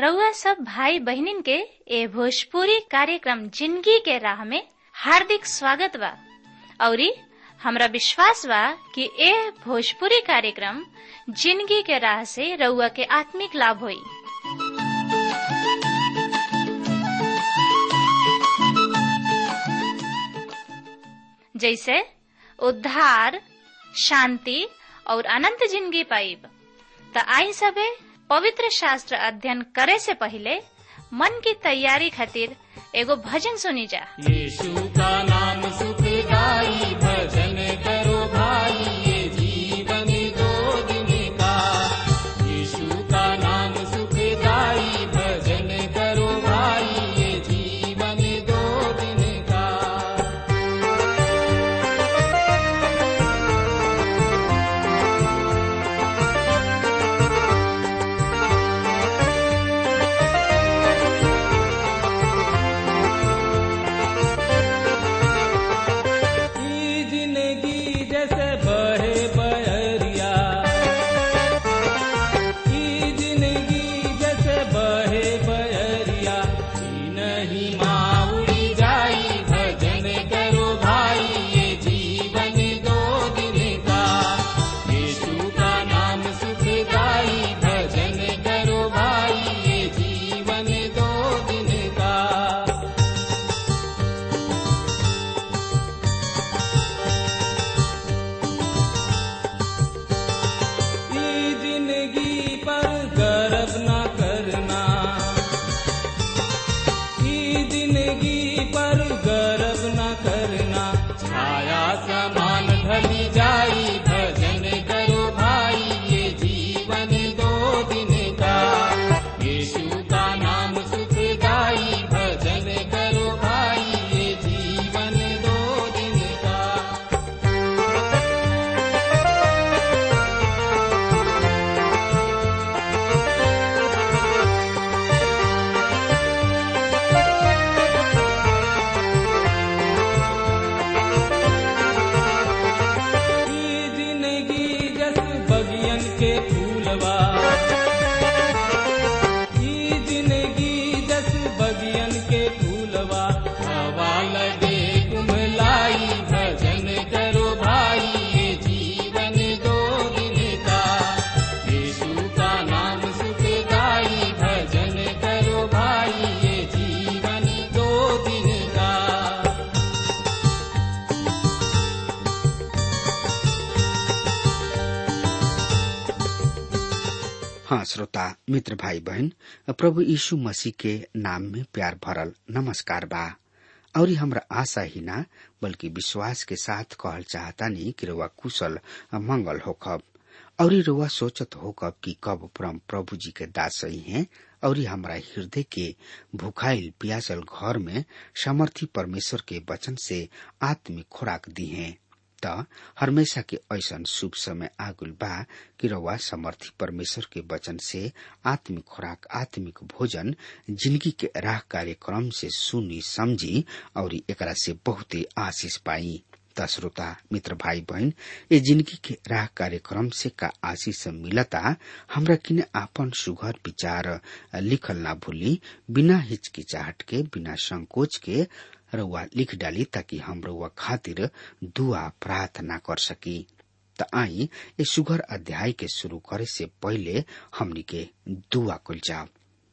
रउआ सब भाई बहिनीन के ए भोजपुरी कार्यक्रम जिंदगी के राह में हार्दिक स्वागत बा औरी हमरा विश्वास बा कि ए भोजपुरी कार्यक्रम जिंदगी के राह से रउआ के आत्मिक लाभ होई जैसे उद्धार शांति और अनंत जिंदगी पाइब त आई सबे पवित्र शास्त्र अध्ययन करे से पहले मन की तैयारी खातिर एगो भजन सुनी जा यीशु का नाम सुखदाई भजन करो भाई ये जीवन दो दिन का यीशु का नाम सुखदाई भजन करो भाई ये जीवन दो दिन का ई जिंदगी जैसे बहे बहरिया ई जिंदगी जैसे बहे बहरिया ई नहीं माउड़ी जाई भजन करो भाई ये जीवन दो दिन का यीशु का नाम सुखदाई भजन करो भाई ये जीवन दो दिन का ई जिंदगी पर गर्व न करना ई जिंदगी पर गर्व न करना छाया समान ढली जाई भजन करो भाई ये जीवन दो दिन का यीशु का नाम सुखदाई भजन करो भाई ये जीवन दो दिन का ई जिंदगी जस बगियन के फूलवा ई जिंदगी जस बगियन के फूलवा हवा लगे कुमलाई भजन करो भाई ये जीवन दो दिन का यीशु का नाम सुखदाई भजन करो भाई ये जीवन दो दिन का हाँ श्रोता मित्र भाई बहन प्रभु यीशु मसीह के नाम में प्यार भरल नमस्कार बा और हमरा आशा ही ना बल्कि विश्वास के साथ कहल चाहतानी कि रउआ कुशल मंगल होखब और रउआ सोचत होकब कि कब परम प्रभु जी के दास सही हैं और हमरा हृदय के भुखाइल पियासल घर में समर्थी परमेश्वर के वचन से आत्मिक खुराक दी हैं त हमेशा के ऐसन शुभ समय आगुल बा कि रउआ समर्थी परमेश्वर के वचन से आत्मिक खुराक आत्मिक भोजन जिंदगी के राह कार्यक्रम से सुनी समझी और एकरा से बहुते आशीष पाई त श्रोता मित्र भाई बहन ये जिंदगी के राह कार्यक्रम से का आशीष मिलता हमरा किने आपन सुघर विचार लिखल ना भूली बिना हिचकिचाहट के बिना संकोच के रउआ लिख डाली ताकि हम रउआ खातिर दुआ प्रार्थना कर सकी त आई ये सुघर अध्याय के शुरू करे से पहले हमनी के दुआ कुल जाओ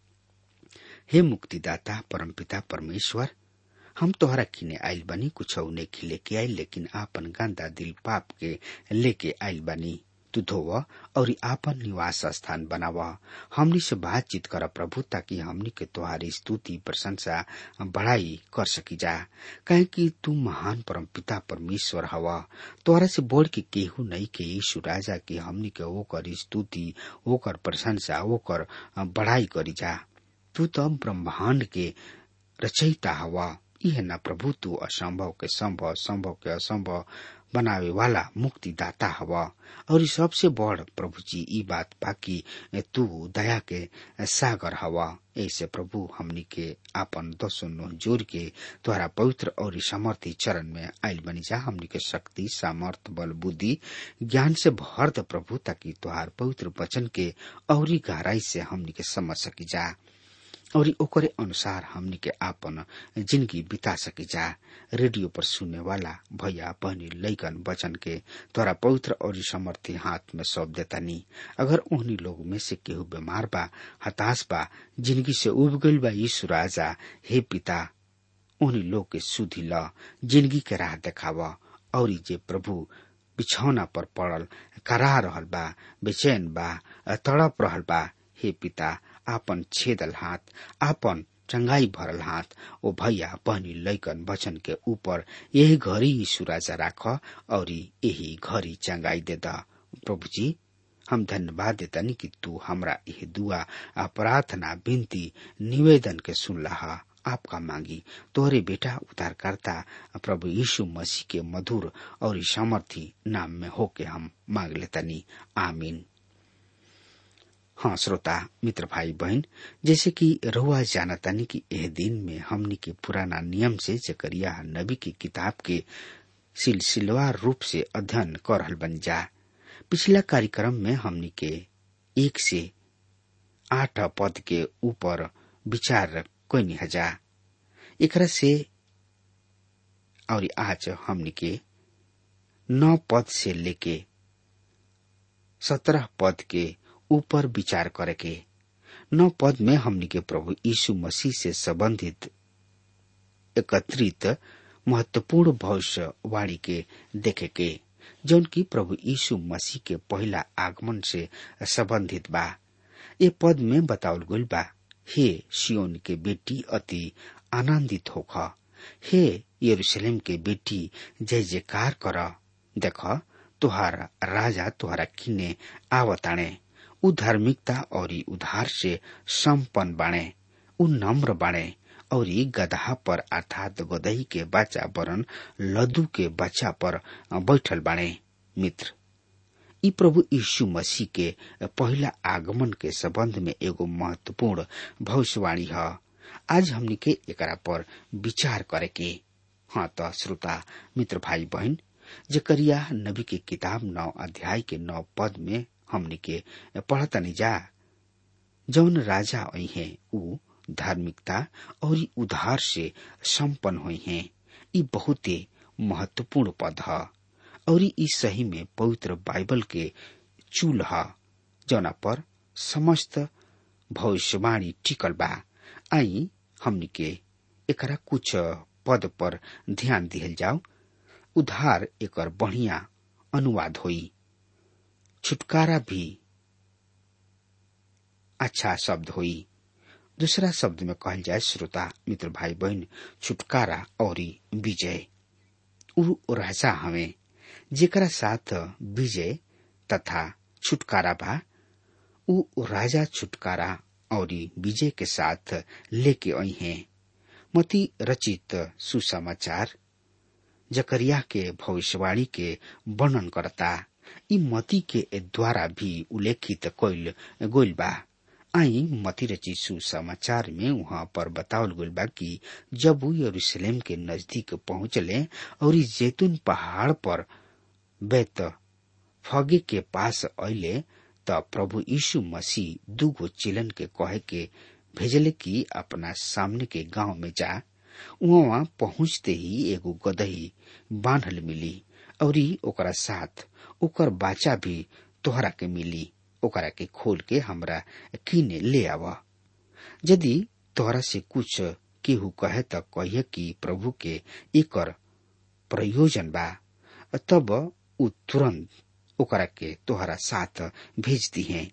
हे मुक्तिदाता परमपिता परमेश्वर हम तोहरा किने आइल बनी कुछ ने लेके आइल लेकिन आपन गंदा दिल पाप के लेके आइल बनी तू धोव और आपन निवास स्थान बनाव हमनी से बातचीत कर प्रभु ताकि हमनी के तोहारी स्तुति प्रशंसा बढ़ाई कर सकी जा कहे कि तू महान परम पिता परमेश्वर हवा तोहरा से बोल के केहू नहीं के यीशु राजा की हमनी के ओकर स्तुति ओकर प्रशंसा ओकर बढ़ाई करी जा तू तो ब्रह्मांड के रचयिता हवा यह न प्रभु तू असंभव के संभव संभव के असंभव बनावे वाला मुक्तिदाता हवा और सबसे बड़ प्रभु जी ई बात बाकी तू दया के सागर हवा ऐसे प्रभु हमनी के आपन दसो नोह जोर के तोहरा पवित्र और समर्थी चरण में आयल बनी जा हमनी के शक्ति सामर्थ बल बुद्धि ज्ञान से भर द प्रभु ताकि तोहार पवित्र वचन के औरी गहराई से हमनी के समझ सकी जा और ओकरे अनुसार हमनी के आपन जिंदगी बिता सकी जा रेडियो पर सुनने वाला भैया बहनी लैकन बचन के तोरा पवित्र और समर्थी हाथ में सौंप देतानी अगर उन्हीं लोग में से केहू बीमार बा हताश बा जिंदगी से उब गईल बा यीशु राजा हे पिता उन्हीं लोग के सुधी ल जिंदगी के राह देखाव और जे प्रभु बिछौना पर पड़ल करा रहल बा बेचैन बा तड़प रहल बा हे पिता आपन छेदल हाथ आपन चंगाई भरल हाथ ओ भैया बहनी लैकन वचन के ऊपर यही घड़ी यीशु राजा राख और यही घड़ी चंगाई दे दा प्रभु जी हम धन्यवाद देतानी कि तू हमरा यह दुआ आ प्रार्थना विनती निवेदन के सुन लहा आपका मांगी तोहरे बेटा उद्धारकर्ता प्रभु यीशु मसीह के मधुर और सामर्थी नाम में होके हम मांग लेतानी आमीन हाँ श्रोता मित्र भाई बहन जैसे कि रहुआ जानतानी कि यह दिन में हमनी के पुराना नियम से जकरिया नबी की किताब के सिलसिलेवार रूप से अध्ययन कर रहल बन जा पिछला कार्यक्रम में हमनी के एक से आठ पद के ऊपर विचार कोई हजा एकरा से और आज हमनी के नौ पद से लेके सत्रह पद के ऊपर विचार करे के नौ पद में हमनी के प्रभु यीशु मसीह से संबंधित एकत्रित महत्वपूर्ण भविष्यवाणी के देखे के जौन की प्रभु यीशु मसीह के पहला आगमन से संबंधित बा ये पद में बतावल गईल बा हे सियोन के बेटी अति आनंदित होख हे यरूशलेम के बेटी जय जयकार कर देख तुहार राजा तुहरा किने आवताणे उ धार्मिकता और उधार से संपन्न बाणे उ नम्र बाणे और गधा पर अर्थात गदही के बच्चा वरन लद्दू के बच्चा पर बैठल बाणे मित्र ई प्रभु यीशु मसीह के पहला आगमन के संबंध में एगो महत्वपूर्ण भविष्यवाणी है आज हमनी के एकरा पर विचार करे के हाँ तो श्रोता मित्र भाई बहन जकरिया नबी के किताब नौ अध्याय के नौ पद में हमनी के पढ़तनी जा जौन राजा आई है उ धार्मिकता और उधार से संपन्न हुई हैं ई बहुते महत्वपूर्ण पद है और ई सही में पवित्र बाइबल के चूल है जौना पर समस्त भविष्यवाणी टिकल बा आई हमनी के एकरा कुछ पद पर ध्यान दिहल जाओ उधार एकर बढ़िया अनुवाद होई छुटकारा भी अच्छा शब्द होई दूसरा शब्द में कहल जाए श्रोता मित्र भाई बहन छुटकारा और विजय उ राजा हमें जेकरा साथ विजय तथा छुटकारा बा उ राजा छुटकारा और विजय के साथ लेके आई हैं मती रचित सुसमाचार जकरिया के भविष्यवाणी के वर्णन करता ई मती के द्वारा भी उल्लेखित कइल गोइल बा आई मती रचित सुसमाचार में वहां पर बतावल गइल बा कि जब वो यरूशलेम के नजदीक पहुंचले और इस जैतून पहाड़ पर बेत फगे के पास अले त प्रभु यीशु मसीह दूगो चिलन के कहे के भेजले कि अपना सामने के गांव में जा वहां पहुंचते ही एगो गदही बांधल मिली और ओकरा साथ ओकर बाचा भी तोहरा के मिली ओकरा के खोल के हमरा किने ले आव यदि तोहरा से कुछ केहू कहे त कहिए कि प्रभु के एकर प्रयोजन बा तब उ तुरंत ओकरा के तोहरा साथ भेज दी है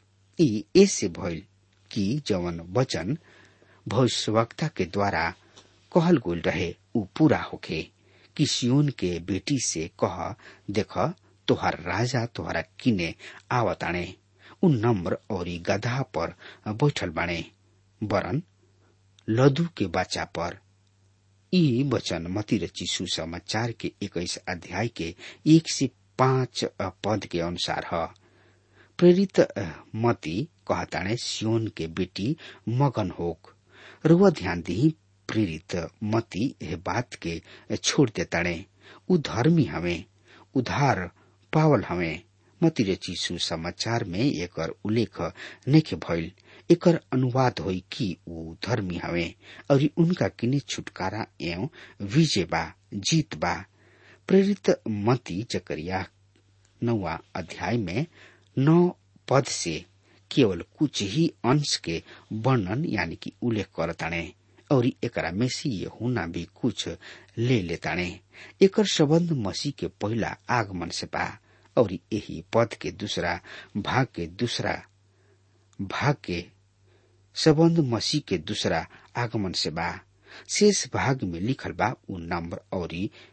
ई ऐसे भइल कि जवन वचन भविष्यवक्ता के द्वारा कहल गोल रहे उ पूरा होखे कि सियोन के बेटी से कह देख तोहर राजा तोहरा किने आवताणे उ नम्र और गधा पर बैठल बाणे वरन लदू के बच्चा पर ई वचन मती रची सुसमाचार के इक्कीस अध्याय के एक से पांच पद के अनुसार है प्रेरित मती कहताणे सियोन के बेटी मगन होक रुआ ध्यान दी प्रेरित मती यह बात के छोड़ देताणे उ धर्मी हमें उधार पावल हमें मती रची सुसमाचार में एक उल्लेख नेखे भइल एकर अनुवाद होई कि ऊ धर्मी हवे और उनका किने छुटकारा एवं विजय बा जीत बा प्रेरित मती जकरिया नौवा अध्याय में नौ पद से केवल कुछ ही अंश के वर्णन यानी कि उल्लेख करताणे और एकरा में से ये होना भी कुछ ले लेताणे एकर संबंध मसीह के पहला आगमन से बा और यही पद के दूसरा भाग के दूसरा भाग के संबंध मसीह के दूसरा आगमन से बा शेष भाग में लिखल बा उ नम्र और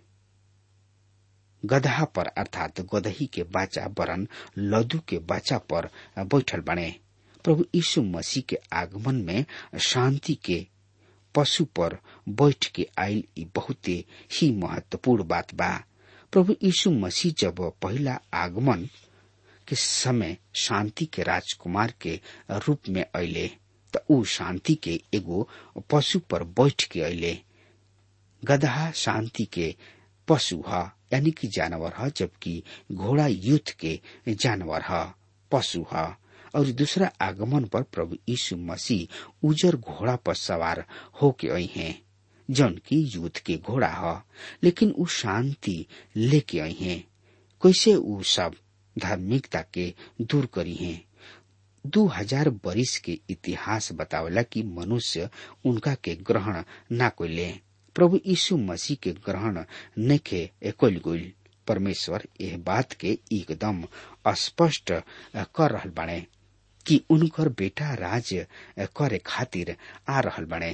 गदहा पर अर्थात गदही के बाचा वरन लदू के बाचा पर बैठल बने प्रभु यीशु मसीह के आगमन में शांति के पशु पर बैठ के आयल ई बहुते ही महत्वपूर्ण बात बा प्रभु यीशु मसीह जब पहला आगमन के समय शांति के राजकुमार के रूप में अले त ऊ शांति के एगो पशु पर बैठ के अले गदहा शांति के पशु ह यानी कि जानवर ह जबकि घोड़ा युद्ध के जानवर ह पशु ह और दूसरा आगमन पर प्रभु यीशु मसीह उजर घोड़ा पर सवार होके आई हैं जौन की युद्ध के घोड़ा ह लेकिन ऊ शांति लेके आई हैं कैसे ऊ सब धार्मिकता के दूर करी हैं दो हजार बरिस के इतिहास बतावला कि मनुष्य उनका के ग्रहण ना कोले प्रभु यीशु मसीह के ग्रहण नेखे कोल गोल परमेश्वर यह बात के एकदम स्पष्ट कर रहल बाणे कि उनकर बेटा राज करे खातिर आ रहल बने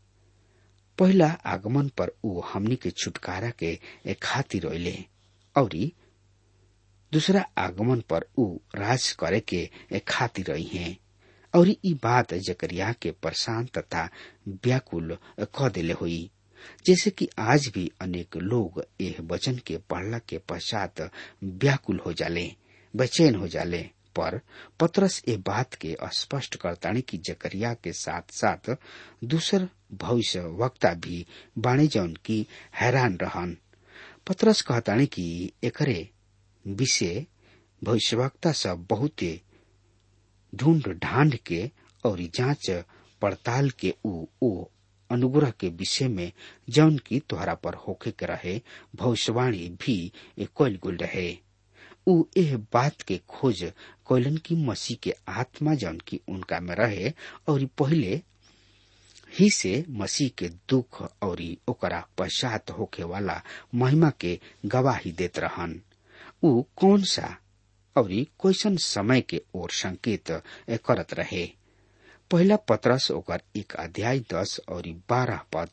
पहला आगमन पर ऊ हमनी के छुटकारा के खातिर अले और दूसरा आगमन पर ऊ राज करे के खातिर रही हैं और ई बात जकरिया के परेशान तथा व्याकुल क दिले हुई जैसे कि आज भी अनेक लोग यह वचन के पढ़ला के पश्चात व्याकुल हो जाले बेचैन हो जाले पर पत्रस ए बात के स्पष्ट करतानी कि जकरिया के साथ साथ दूसर भविष्य वक्ता भी बाणे जौन की हैरान रहन पत्रस कहतानी कि एकरे विषय भविष्यवक्ता सब बहुते ढूंढ ढांड के और जांच पड़ताल के ऊ ओ अनुग्रह के विषय में जौन की तोहरा पर होखे के रहे भविष्यवाणी भी कल गुल रहे ऊ एह बात के खोज कोयलन की मसीह के आत्मा जौन की उनका में रहे और पहले ही से मसीह के दुख और ओकरा पश्चात होखे वाला महिमा के गवाही देत रहन ऊ कौन सा और कैसन समय के ओर संकेत करत रहे पहला पत्रस ओकर एक अध्याय दस और बारह पद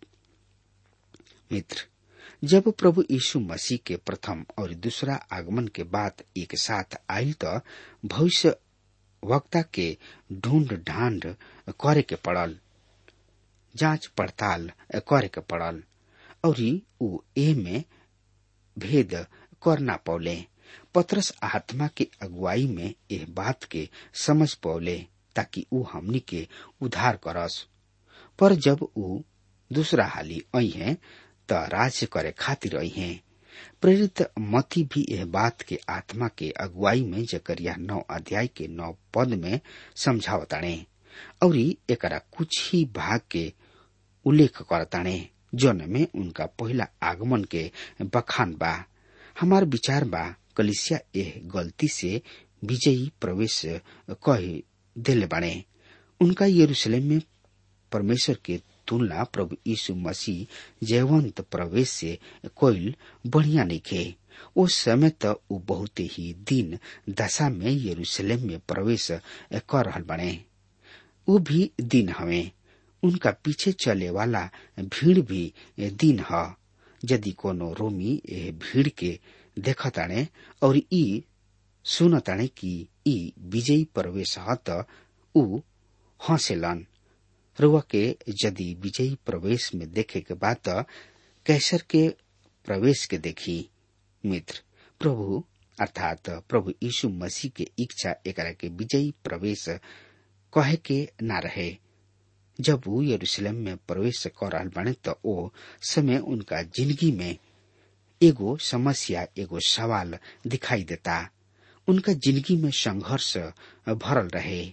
मित्र जब प्रभु यीशु मसीह के प्रथम और दूसरा आगमन के बाद एक साथ आयल तो भविष्य वक्ता के ढूंढ ढांड करे के पड़ल जांच पड़ताल करे के पड़ल और ऊ ए में भेद कर ना पौले पत्रस आत्मा के अगुवाई में यह बात के समझ पौले ताकि ऊ हमनी के उधार करस पर जब ऊ दूसरा हाली आई है त राज्य करे खातिर आई है प्रेरित मती भी यह बात के आत्मा के अगुवाई में जकरिया नौ अध्याय के नौ पद में समझावताणे और एकरा कुछ ही भाग के उल्लेख करताणे जौन में उनका पहला आगमन के बखान बा हमार विचार बा कलिसिया एह गलती से विजयी प्रवेश कह दिले बाणे उनका यरूशलेम में परमेश्वर के तुलना प्रभु यीशु मसीह जयवंत प्रवेश से कोईल बढ़िया नहीं खे उस समय त ऊ बहुत ही दिन दशा में यरूशलेम में प्रवेश कर रहल बने ऊ भी दिन हवे उनका पीछे चले वाला भीड़ भी दिन ह यदि कोनो रोमी एह भीड़ के देखताणे और ई सुनताणे कि ई विजयी प्रवेश ह त ऊ हंसेलन रुआ के यदि विजयी प्रवेश में देखे के बाद कैसर के प्रवेश के देखी मित्र प्रभु अर्थात प्रभु यीशु मसीह के इच्छा एकरा के विजयी प्रवेश कहे के ना रहे जब वो यरूशलेम में प्रवेश कर रहल बने तो ओ समय उनका जिंदगी में एगो समस्या एगो सवाल दिखाई देता उनका जिंदगी में संघर्ष भरल रहे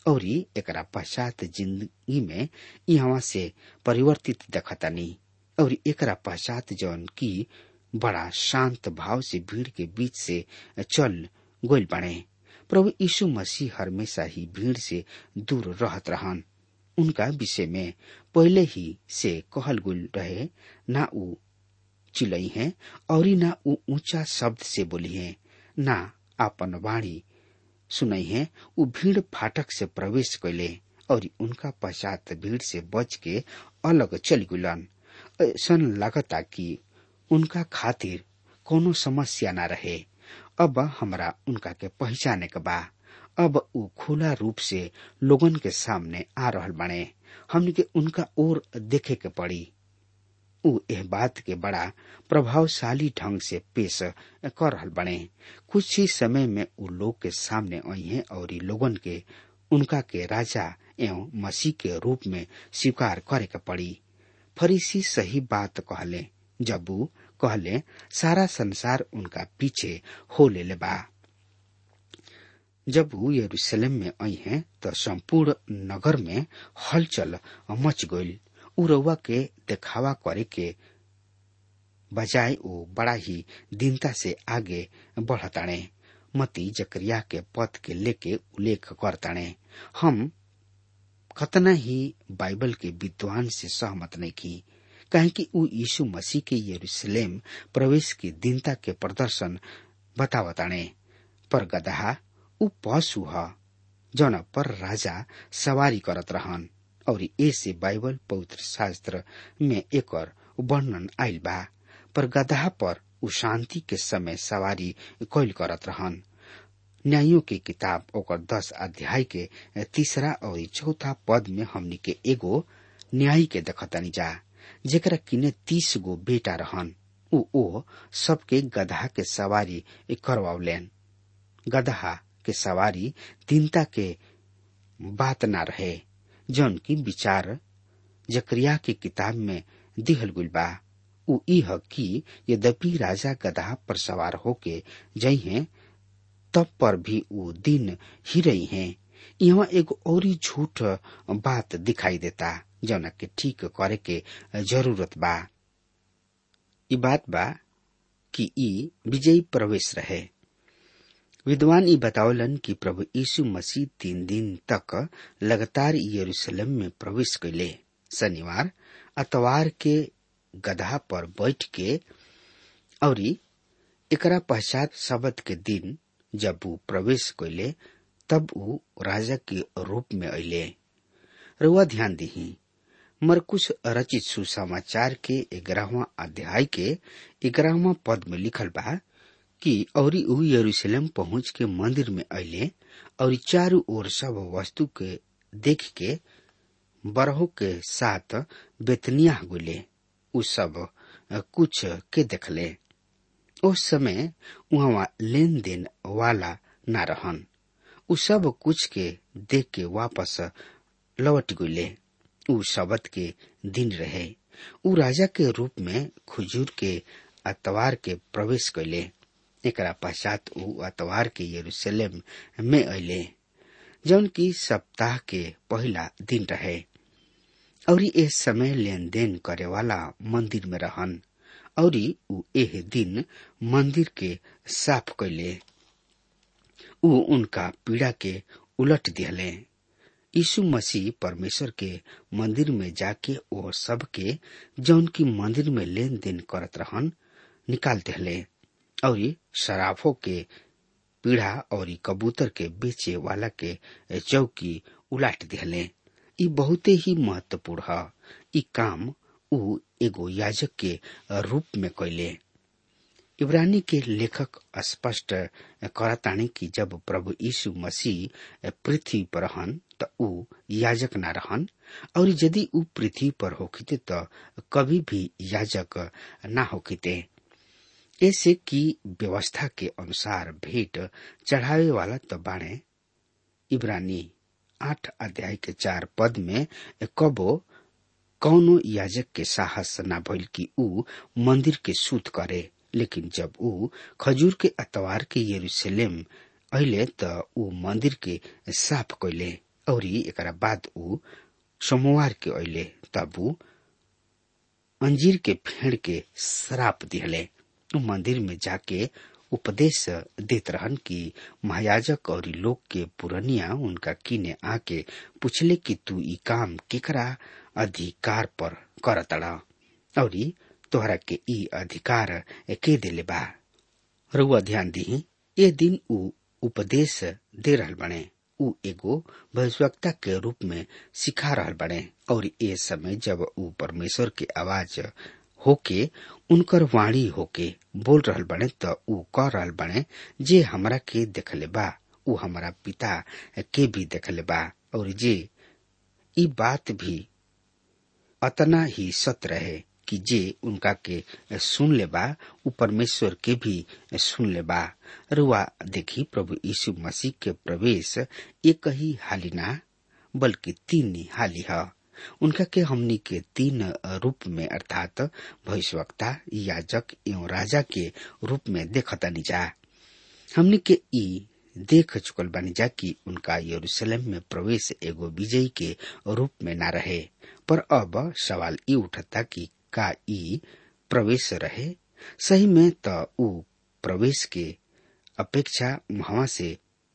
और एकरा पश्चात जिंदगी में यहाँ से परिवर्तित देखतानी और एकरा पश्चात जौन की बड़ा शांत भाव से भीड़ के बीच से चल गोल बने प्रभु यीशु मसीह हमेशा ही भीड़ से दूर रहत रहन उनका विषय में पहले ही से कहल गुल रहे ना ऊ चिलई है और ना ऊ ऊंचा शब्द से बोली है ना आपन वाणी सुनई है ऊ भीड़ फाटक से प्रवेश कैले और उनका पश्चात भीड़ से बच के अलग चल गुलन ऐसन लगता कि उनका खातिर कोनो समस्या न रहे अब हमरा उनका के पहचाने के बा अब ऊ खुला रूप से लोगन के सामने आ रहल बने हमने के उनका ओर देखे के पड़ी ऊ एह बात के बड़ा प्रभावशाली ढंग से पेश कर रहल बने कुछ ही समय में ऊ लोग के सामने आई हैं और लोगन के उनका के राजा एवं मसीह के रूप में स्वीकार करे के पड़ी फरीसी सही बात कहले जब ऊ कहले सारा संसार उनका पीछे हो ले बा जब वो यरूशलेम में आई हैं तो संपूर्ण नगर में हलचल मच गई उ रउआ के देखावा करे के बजाय वो बड़ा ही दीनता से आगे बढ़ताणे मती जकरिया के पद के लेके उल्लेख करताणे हम कतना ही बाइबल के विद्वान से सहमत नहीं की कहे कि ऊ यीशु मसीह के यरूशलेम प्रवेश की दीनता के प्रदर्शन बतावताणे पर गदहा ऊ पशु ह जौन पर राजा सवारी करत रहन और ऐसे बाइबल पवित्र शास्त्र में एक वर्णन आयल बा पर गदहा पर ऊ शांति के समय सवारी कैल करत रहन न्यायों की किताब ओकर दस अध्याय के तीसरा और चौथा पद में हमनी के एगो न्याय के देखतनी जा जेकरा किने तीस गो बेटा रहन ऊ ओ सबके गधा के सवारी करवावलेन गधा के सवारी दीनता के बात ना रहे जौन की विचार जकरिया की किताब में दिहल गुल बा ऊ इह कि यद्यपि राजा गधा पर सवार होके जई हैं तब पर भी ऊ दिन ही रही हैं यहाँ एक और झूठ बात दिखाई देता जौन के ठीक करे के जरूरत बा ई बात बा कि ई विजयी प्रवेश रहे विद्वान ई बतावलन कि प्रभु यीशु मसीह तीन दिन तक लगातार यरूशलेम में प्रवेश कैले शनिवार अतवार के गधा पर बैठ के और एकरा पश्चात शबद के दिन जब वो प्रवेश कैले तब वो राजा के रूप में अले रुआ ध्यान दही मरकुश रचित सुसमाचार के ग्यारहवा अध्याय के ग्यारहवा पद में लिखल बा कि और ऊ यरूशलेम पहुंच के मंदिर में अले और चारों ओर सब वस्तु के देख के बरहो के साथ बेतनिया गुले उ सब कुछ के देखले उस समय वहाँ लेन देन वाला न रहन उ सब कुछ के देख के वापस लौट गुले उ शबद के दिन रहे उ राजा के रूप में खुजूर के अतवार के प्रवेश कैले एकरा पश्चात ऊ अतवार के यरूशलेम में अले जौन की सप्ताह के पहला दिन रहे और इस समय लेन देन करे वाला मंदिर में रहन और ऊ एह दिन मंदिर के साफ कैले ऊ उनका पीड़ा के उलट दिहले यीशु मसीह परमेश्वर के मंदिर में जाके ओ सबके जौन की मंदिर में लेन देन करत रहन निकाल दिहले और शराफों के पीढ़ा और कबूतर के बेचे वाला के चौकी उलाट दिहले ई बहुते ही महत्वपूर्ण है ई काम ऊ एगो याजक के रूप में कैले इब्रानी के लेखक स्पष्ट करतानी कि जब प्रभु यीशु मसीह पृथ्वी पर रहन त ऊ याजक न रहन और यदि ऊ पृथ्वी पर होखिते त कभी भी याजक न होखिते ऐसे की व्यवस्था के अनुसार भेंट चढ़ावे वाला तो बाणे इब्रानी आठ अध्याय के चार पद में कबो कौनो याजक के साहस न भइल कि ऊ मंदिर के शुद्ध करे लेकिन जब ऊ खजूर के अतवार के यरूशलेम अहिले त ऊ मंदिर के साफ कैले और एकरा बाद ऊ सोमवार के अले तब ऊ अंजीर के फेड़ के श्राप दिहले ऊ मंदिर में जाके उपदेश देत रहन कि महायाजक और लोग के पुरनिया उनका किने आके पूछले कि तू ई काम केकरा अधिकार पर करतड़ा और तोहरा के ई अधिकार के दिले बा रुआ ध्यान दी ए दिन ऊ उपदेश दे रहल बने ऊ एगो भविष्यवक्ता के रूप में सिखा रहल बने और ए समय जब ऊ परमेश्वर के आवाज होके उनकर वाणी होके बोल रहल बने त ऊ कह रहल बने जे हमरा के देखले बा ऊ हमारा पिता के भी देखले बा और जे ई बात भी अतना ही सत्य रहे कि जे उनका के सुन ले बा ऊ परमेश्वर के भी सुन ले बा रुआ देखी प्रभु यीशु मसीह के प्रवेश एक ही हाली ना बल्कि तीन ही हाली है उनका के हमनी के तीन रूप में अर्थात भविष्यवक्ता याजक एवं राजा के रूप में देखता जा हमनी के ई देख चुकल बानी जा कि उनका यरूशलेम में प्रवेश एगो विजयी के रूप में न रहे पर अब सवाल ई उठता कि का ई प्रवेश रहे सही में त ऊ प्रवेश के अपेक्षा वहां से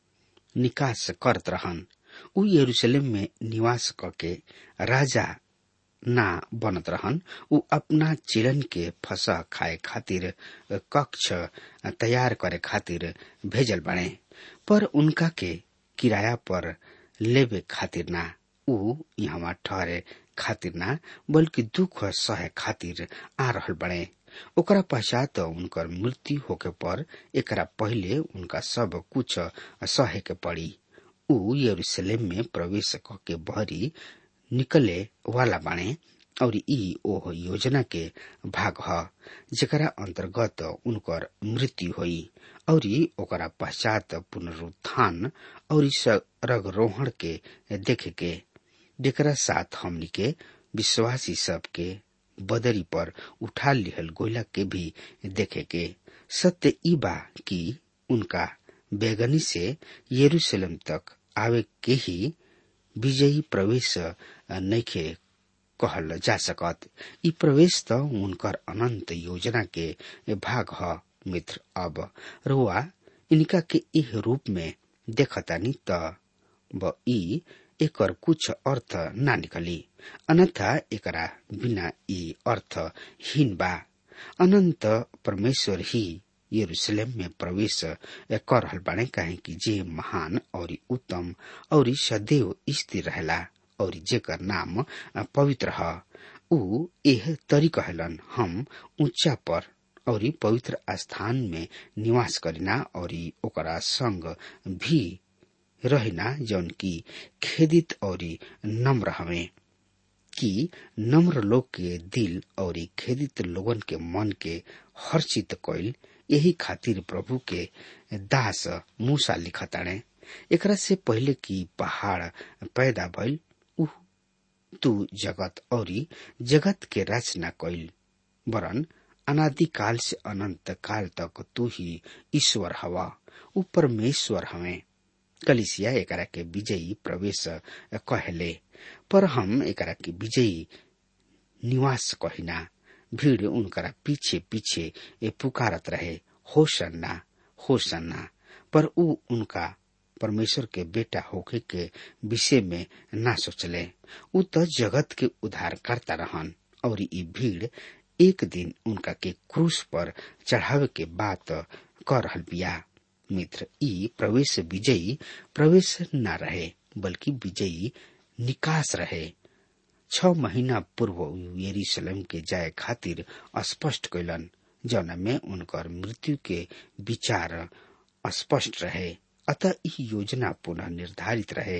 निकास करत रहन ऊ यरूशलेम में निवास करके राजा ना बनत रहन ऊ अपना चिरन के फसा खाए खातिर कक्ष तैयार करे खातिर भेजल बने पर उनका के किराया पर लेवे खातिर ना ऊ यहाँ ठहरे खातिर ना बल्कि दुख सहे खातिर आ रहल बने ओकरा पश्चात उनकर मृत्यु होके पर एकरा पहिले उनका सब कुछ सहे के पड़ी ऊ यरूशलेम में प्रवेश के बहरी निकले वाला बाणे और ई ओह योजना के भाग ह जेकरा अंतर्गत उनकर मृत्यु हुई और ओकरा पश्चात पुनरुत्थान और रगरोहण के देखे के जेकरा साथ हमनी के विश्वासी सब के बदरी पर उठा लिहल गोला के भी देखे के सत्य ई बा कि उनका बेगनी से यरूशलेम तक आवे के ही विजयी प्रवेश नैखे कहल जा सकत ई प्रवेश त उनकर अनंत योजना के भाग ह मित्र अब रुआ इनका के इह रूप में देखतानी त ब ई एकर कुछ अर्थ ना निकली अन्यथा एकरा बिना ई अर्थ हीन बा अनंत परमेश्वर ही यरूशलेम में प्रवेश कर रहल बाने काहे कि जे महान और उत्तम और सदैव स्थिर रहेला और जेकर नाम पवित्र ह ऊ एह तरी कहलन हम ऊंचा पर और पवित्र स्थान में निवास करिना और ओकरा संग भी रहिना जौन की खेदित और नम्र हमें कि नम्र लोग के दिल और खेदित लोगन के मन के हर्षित कइल यही खातिर प्रभु के दास मूसा लिखताणे एकरा से पहले कि पहाड़ पैदा भइल उ तू जगत और जगत के रचना कइल वरन अनादिकाल से अनंत काल तक तू ही ईश्वर हवा उ परमेश्वर हमें कलिसिया एकरा के विजयी प्रवेश कहले पर हम एकरा के विजयी निवास कहिना भीड़ उनकरा पीछे पीछे ए पुकारत रहे होसन्ना होसन्ना पर ऊ उनका परमेश्वर के बेटा होके के विषय में ना सोचले ऊ तो जगत के उद्धार करता रहन और ई भीड़ एक दिन उनका के क्रूस पर चढ़ावे के बात कर रहल बिया मित्र ई प्रवेश विजयी प्रवेश न रहे बल्कि विजयी निकास रहे छ महीना पूर्व यरूशलेम के जाए खातिर स्पष्ट कैलन जौना में उनकर मृत्यु के विचार स्पष्ट रहे अतः ई योजना पुनः निर्धारित रहे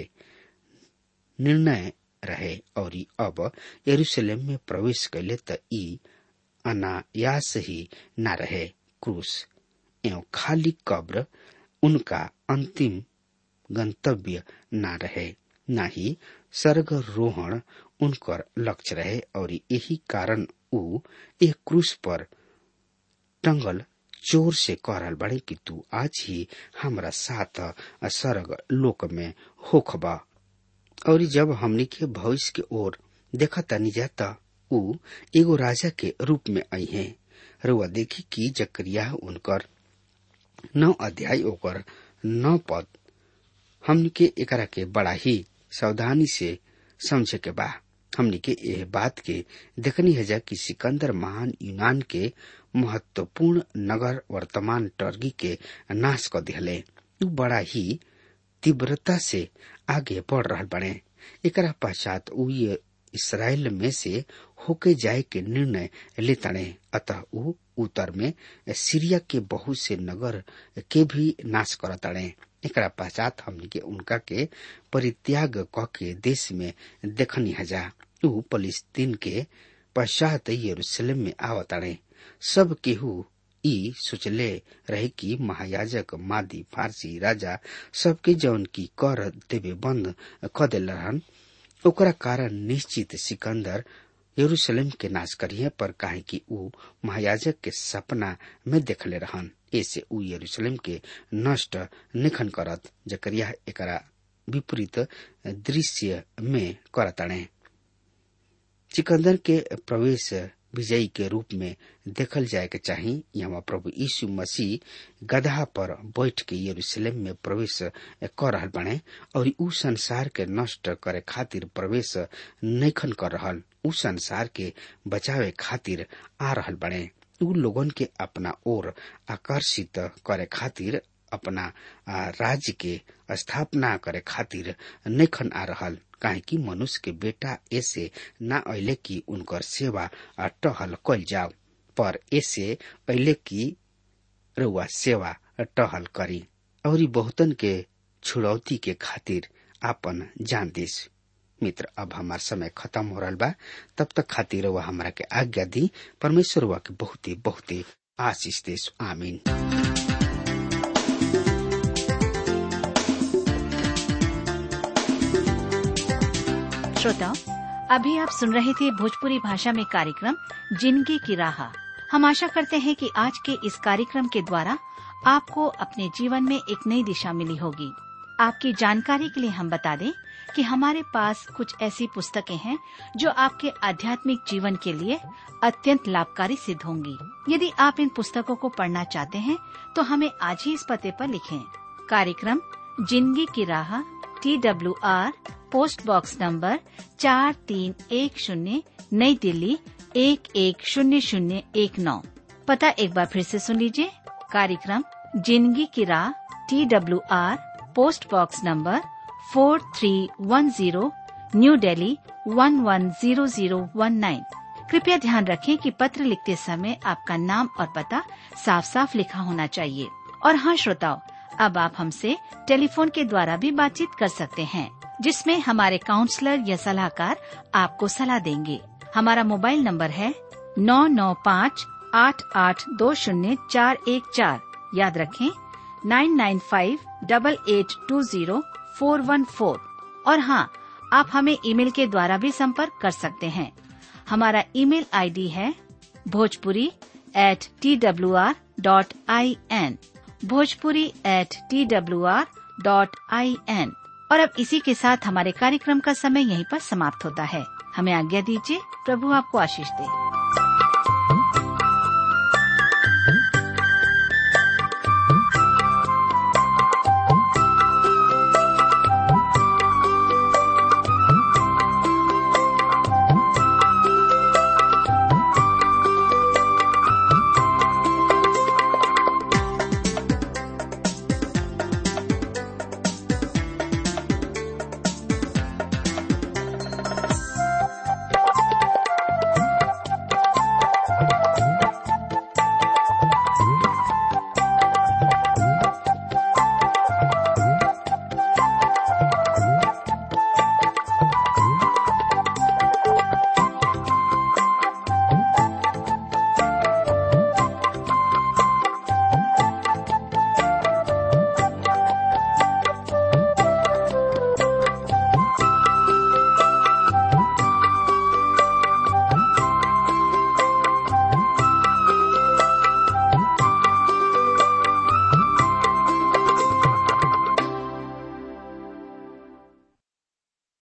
निर्णय रहे और अब यरूशलेम में प्रवेश कैले त ई अनायास ही न रहे क्रूस एवं खाली कब्र उनका अंतिम गंतव्य न रहे न ही स्वर्गरोहण उनकर लक्ष्य रहे और यही कारण ऊ एक क्रूस पर टंगल जोर से कह रहल बड़े कि तू आज ही हमरा साथ स्वर्ग लोक में होखबा और जब हमनी के भविष्य के ओर देखा तनी जाता ऊ एगो राजा के रूप में आई है रुआ देखी कि जकरिया उनकर नौ अध्याय ओकर नौ पद हमनी के एकरा के बड़ा ही सावधानी से समझे के बा हमनी के यह बात के देखनी है जा कि सिकंदर महान यूनान के महत्वपूर्ण नगर वर्तमान टर्गी के नाश कर दिहले ऊ बड़ा ही तीव्रता से आगे बढ़ रहा बने एकरा पश्चात ऊ ये इसराइल में से होके जाए के निर्णय लेतने अतः ऊ उत्तर में सीरिया के बहुत से नगर के भी नाश करतड़े एकरा पश्चात हमनी के उनका के परित्याग क के देश में देखनी हजा ऊ फलिस्तीन के पश्चात यरूशलेम में आवतड़े सब केहू ई सोचले रहे कि महायाजक मादी फारसी राजा सबके जौन की कर देवे बंद क दिल रहन ओकरा कारण निश्चित सिकंदर यरूशलेम के नाश करिए पर काहे कि ऊ महायाजक के सपना में देखले रहन ऐसे ऊ यरूशलेम के नष्ट निखन करत जकरिया एकरा विपरीत दृश्य में करतणे सिकंदर के प्रवेश विजयी के रूप में देखल जाए के चाही यहाँ प्रभु यीशु मसीह गधा पर बैठ के यरूशलेम में प्रवेश कर रहल बने और ऊ संसार के नष्ट करे खातिर प्रवेश नैखन कर रहल ऊ संसार के बचावे खातिर आ रहल बने ऊ लोगन के अपना ओर आकर्षित करे खातिर अपना राज्य के स्थापना करे खातिर नैखन आ रहल काहे कि मनुष्य के बेटा ऐसे न अले कि उनकर सेवा टहल कल जाओ पर ऐसे अले कि रुआ सेवा टहल करी और बहुतन के छुड़ौती के खातिर आपन जान दिस मित्र अब हमार समय खत्म हो रहा बा तब तक खातिर वह हमरा के आज्ञा दी परमेश्वर वह के बहुते बहुते आशीष देश आमीन श्रोताओं अभी आप सुन रहे थे भोजपुरी भाषा में कार्यक्रम जिंदगी की राह हम आशा करते हैं कि आज के इस कार्यक्रम के द्वारा आपको अपने जीवन में एक नई दिशा मिली होगी आपकी जानकारी के लिए हम बता दें कि हमारे पास कुछ ऐसी पुस्तकें हैं जो आपके आध्यात्मिक जीवन के लिए अत्यंत लाभकारी सिद्ध होंगी यदि आप इन पुस्तकों को पढ़ना चाहते हैं तो हमें आज ही इस पते पर लिखें कार्यक्रम जिंदगी की राह T W R post box number चार तीन एक शून्य नई दिल्ली एक एक शून्य शून्य एक नौ पता एक बार फिर से सुन लीजिए कार्यक्रम जिंदगी की राह T W R post box number four three one zero New Delhi one one zero zero one nine कृपया ध्यान रखें कि पत्र लिखते समय आपका नाम और पता साफ साफ लिखा होना चाहिए और हाँ श्रोताओं अब आप हमसे टेलीफोन के द्वारा भी बातचीत कर सकते हैं जिसमें हमारे काउंसलर या सलाहकार आपको सलाह देंगे हमारा मोबाइल नंबर है नौ नौ पाँच आठ आठ दो शून्य चार एक चार याद रखें nine nine five double eight two zero four one four और हाँ आप हमें ईमेल के द्वारा भी संपर्क कर सकते हैं हमारा ईमेल आईडी है Bhojpuri at T W R dot I N Bhojpuri at T W R dot I N और अब इसी के साथ हमारे कार्यक्रम का समय यहीं पर समाप्त होता है हमें आज्ञा दीजिए प्रभु आपको आशीष दे